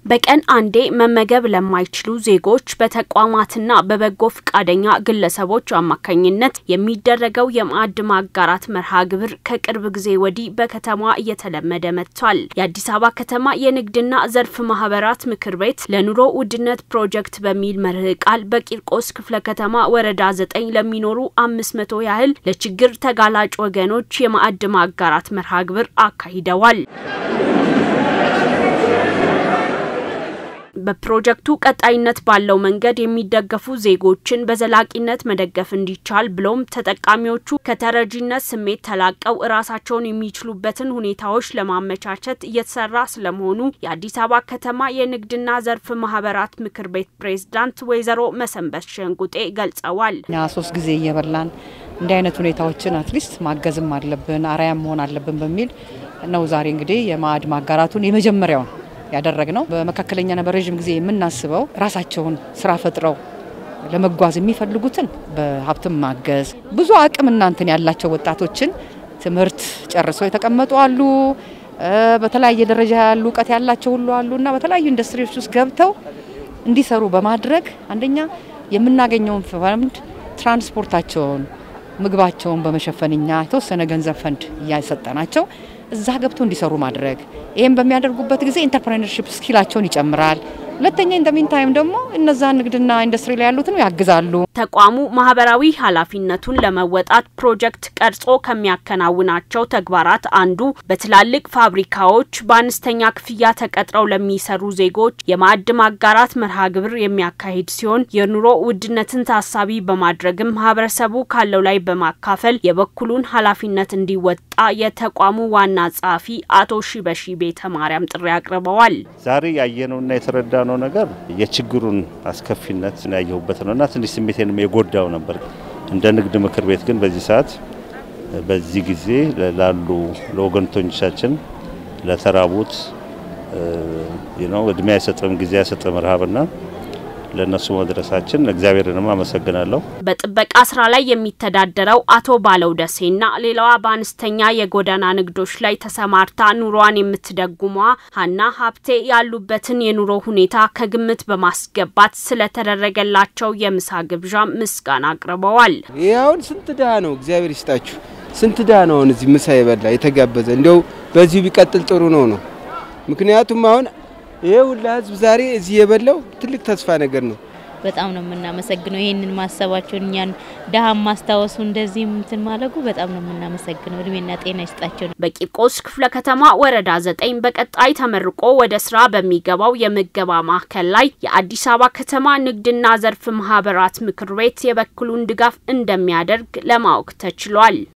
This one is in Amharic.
በቀን አንዴ መመገብ ለማይችሉ ዜጎች በተቋማትና በበጎ ፈቃደኛ ግለሰቦች አማካኝነት የሚደረገው የማዕድ ማጋራት መርሃ ግብር ከቅርብ ጊዜ ወዲህ በከተማ እየተለመደ መጥቷል። የአዲስ አበባ ከተማ የንግድና ዘርፍ ማህበራት ምክር ቤት ለኑሮ ውድነት ፕሮጀክት በሚል መርህ ቃል በቂርቆስ ክፍለ ከተማ ወረዳ ዘጠኝ ለሚኖሩ አምስት መቶ ያህል ለችግር ተጋላጭ ወገኖች የማዕድ ማጋራት መርሃ ግብር አካሂደዋል። በፕሮጀክቱ ቀጣይነት ባለው መንገድ የሚደገፉ ዜጎችን በዘላቂነት መደገፍ እንዲቻል ብሎም ተጠቃሚዎቹ ከተረጂነት ስሜት ተላቀው እራሳቸውን የሚችሉበትን ሁኔታዎች ለማመቻቸት እየተሰራ ስለመሆኑ የአዲስ አበባ ከተማ የንግድና ዘርፍ ማህበራት ምክር ቤት ፕሬዝዳንት ወይዘሮ መሰንበት ሸንቁጤ ገልጸዋል። እኛ ሶስት ጊዜ እየበላን እንዲህ አይነት ሁኔታዎችን አትሊስት ማገዝም አለብን አርአያም መሆን አለብን በሚል ነው ዛሬ እንግዲህ የማዕድ ማጋራቱን የመጀመሪያውን ያደረግ ነው። በመካከለኛና በረዥም ጊዜ የምናስበው ራሳቸውን ስራ ፈጥረው ለመጓዝ የሚፈልጉትን በሀብትም ማገዝ ብዙ አቅም እናንትን ያላቸው ወጣቶችን ትምህርት ጨርሰው የተቀመጡ አሉ። በተለያየ ደረጃ ያሉ እውቀት ያላቸው ሁሉ አሉ እና በተለያዩ ኢንዱስትሪዎች ውስጥ ገብተው እንዲሰሩ በማድረግ አንደኛ የምናገኘውን ፈንድ ትራንስፖርታቸውን፣ ምግባቸውን በመሸፈን እኛ የተወሰነ ገንዘብ ፈንድ እያሰጠናቸው እዛ ገብቶ እንዲሰሩ ማድረግ ይህም በሚያደርጉበት ጊዜ ኢንተርፕሬነርሺፕ ስኪላቸውን ይጨምራል። ሁለተኛ ኢንደሚን ታይም ደግሞ እነዛ ንግድና ኢንዱስትሪ ላይ ያሉትን ያግዛሉ። ተቋሙ ማህበራዊ ኃላፊነቱን ለመወጣት ፕሮጀክት ቀርጾ ከሚያከናውናቸው ተግባራት አንዱ በትላልቅ ፋብሪካዎች በአነስተኛ ክፍያ ተቀጥረው ለሚሰሩ ዜጎች የማዕድ ማጋራት መርሃ ግብር የሚያካሂድ ሲሆን የኑሮ ውድነትን ታሳቢ በማድረግም ማህበረሰቡ ካለው ላይ በማካፈል የበኩሉን ኃላፊነት እንዲወጣ የተቋሙ ዋና ጸሐፊ አቶ ሺበሺ ቤተ ማርያም ጥሪ አቅርበዋል። ዛሬ ያየነውና የተረዳነው ነገር የችግሩን አስከፊነት ያየሁበት ነውና ትንሽ ስሜቴንም የጎዳው ነበር። እንደ ንግድ ምክር ቤት ግን በዚህ ሰዓት በዚህ ጊዜ ላሉ ለወገንቶቻችን ለተራቡት ነው እድሜ አይሰጥም ጊዜ አይሰጥም ረሃብና ለእነሱ መድረሳችን እግዚአብሔርንም አመሰግናለሁ። በጥበቃ ስራ ላይ የሚተዳደረው አቶ ባለው ደሴና ሌላዋ በአነስተኛ የጎዳና ንግዶች ላይ ተሰማርታ ኑሯን የምትደጉሟ ሀና ሀብቴ ያሉበትን የኑሮ ሁኔታ ከግምት በማስገባት ስለተደረገላቸው የምሳ ግብዣ ምስጋና አቅርበዋል። ይህ አሁን ስንት ድሀ ነው፣ እግዚአብሔር ይስጣችሁ። ስንት ድሀ ነው አሁን እዚህ ምሳ የበላ የተጋበዘ። እንዲያው በዚሁ ቢቀጥል ጥሩ ነው ነው ምክንያቱም አሁን ይሄ ሁላ ህዝብ ዛሬ እዚህ የበላው ትልቅ ተስፋ ነገር ነው። በጣም ነው የምናመሰግነው። ይህንን ማሰባቸውን እኛን ድሀ ማስታወሱ እንደዚህ እንትን ማለጉ በጣም ነው የምናመሰግነው። እድሜና ጤና ይስጣቸው። በቂርቆስ ክፍለ ከተማ ወረዳ ዘጠኝ በቀጣይ ተመርቆ ወደ ስራ በሚገባው የምገባ ማዕከል ላይ የአዲስ አበባ ከተማ ንግድና ዘርፍ ማህበራት ምክር ቤት የበኩሉን ድጋፍ እንደሚያደርግ ለማወቅ ተችሏል።